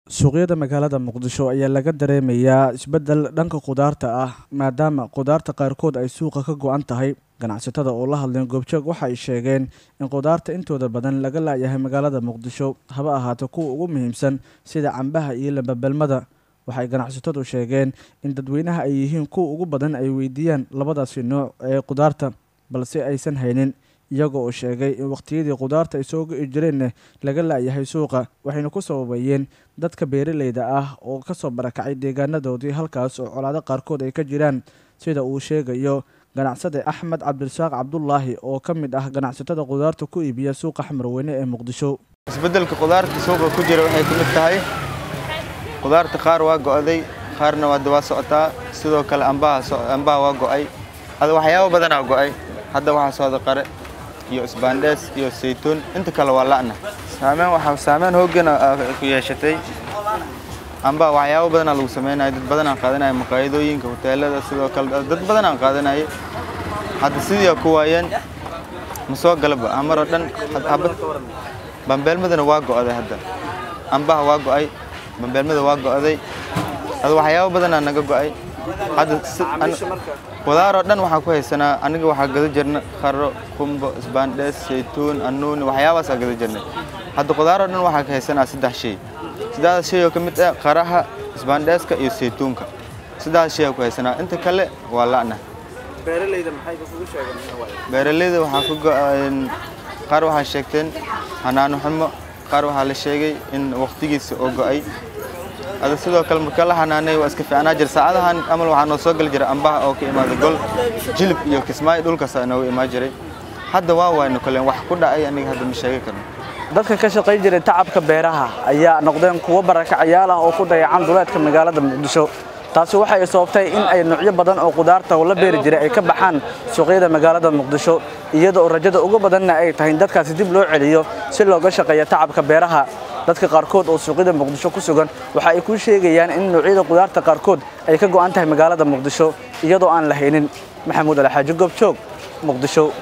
suuqyada magaalada muqdisho ayaa laga dareemayaa isbeddel dhanka khudaarta ah maadaama khudaarta qaarkood ay suuqa ka go-an tahay ganacsatada oo la hadleen goobjoog waxa ay sheegeen in khudaarta intooda badan laga laayahay magaalada muqdisho haba ahaatee kuwa ugu muhiimsan sida cambaha iyo lambabelmada waxay ganacsatadu sheegeen in dadweynaha ay yihiin kuwa ugu badan ay weydiiyaan labadaasi nooc ee khudaarta balse aysan haynin iyaga oo sheegay in waqtiyadii khudaarta ay soo go-i jireenna laga laayahay suuqa waxayna ku sababayeen dadka beeraleyda ah oo kasoo barakacay deegaanadoodii halkaas oo colaado qaarkood ay ka jiraan sida uu sheegayo ganacsade axmed cabdirasaaq cabdulaahi oo ka mid ah ganacsatada khudaarta ku iibiya suuqa xamarweyne ee muqdisho isbeddelka khudaarta suuqa ku jira waxay ka mid tahay khudaarta qaar waa go'day qaarna waa daba socotaa sidoo kale ambaha ambaha waa go'ay ada waxyaabo badanaa go'ay hadda waxaa socda qare iyo isbaandhees iyo saytuun inta kale waa la'na saameyn waxaa saameyn hooggana ku yeeshatay ambaha waxyaabo badanaa lagu sameynaya dad badanaa qaadanaya maqaayadooyinka hoteelada sidoo kale dad badanaa qaadanaya hadda sidii ku waayeen ma soo galaba amaroo dhan habad bambeelmadana waa go'day hadda ambaha waa go'ay bambeelmada waa go'day ada waxyaabo badanaa naga go'ay hadda khudaaroo dhan waxaan ku haysanaa aniga waxaa gada jirna qaro kumbo isbaandhees saytuun annuuni waxyaabaasaa gada jirnay hadda khudaaroo dhan waxaan ka haysanaa saddex shay saddexdaas shay oo ka mid ah qaraha isbaandheeska iyo saytuunka saddexdaas shay aan ku haysanaa inta kale waa la'na beeraleyda waxaa ku qaar waxaa sheegteen hanaano xumo qaar waxaa la sheegay in waqtigiisa oo go'ay ada sidoo kale marka la xanaanay waa iska fiicnaa jira saacadahan amal waxaa noo soo gali jira ambaha oo ka imaada gol jilib iyo kismaayo dhulkaasa inooga imaan jiray hadda waa waynu kaleen wax ku dhacay aniga hadda ma sheegi karno dadka ka shaqayn jiray tacabka beeraha ayaa noqdeen kuwo barakacayaal ah oo ku dayacan duleedka magaalada muqdisho taasi waxay sababtay in ay noocyo badan oo khudaarta oo la beeri jiray ay ka baxaan suuqyada magaalada muqdisho iyada oo rajada ugu badanna ay tahay in dadkaasi dib loo celiyo si looga shaqeeyo tacabka beeraha dadka qaarkood oo suuqyada muqdisho ku sugan waxa ay kuu sheegayaan in noocyada khudaarta qaarkood ay ka go'an tahay magaalada muqdisho iyadoo aan la haynin maxamuud alxaaji goobjoog muqdisho